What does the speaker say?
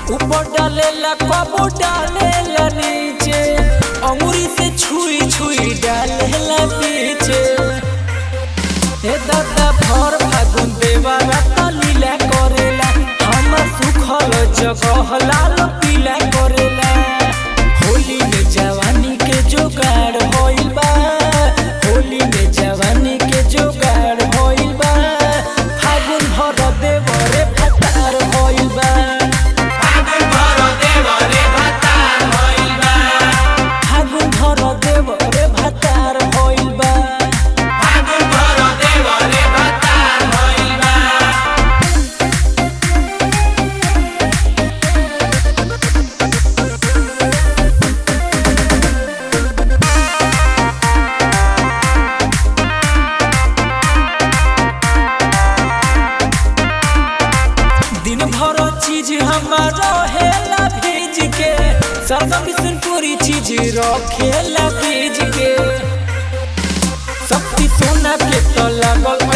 ऊपर डालेला कबो डालेला नीचे अंगुरी से छुई छुई डालेला पीछे हे दादा भर फागुन देवारा त लीला करेला हमर सुखल जगह लाल पीला करेला होली में जवानी के जोगाड़ होइल बा होली में जवानी के जोगाड़ होइल बा फागुन भर देवरे फटार होइल बा फागुन भर देवरे फटार होइल बा दिन भर चीज हमारा हेला भेज के सरदा बिसनपुरी चीज रखेला भेज के शक्ति सोना के तो लागल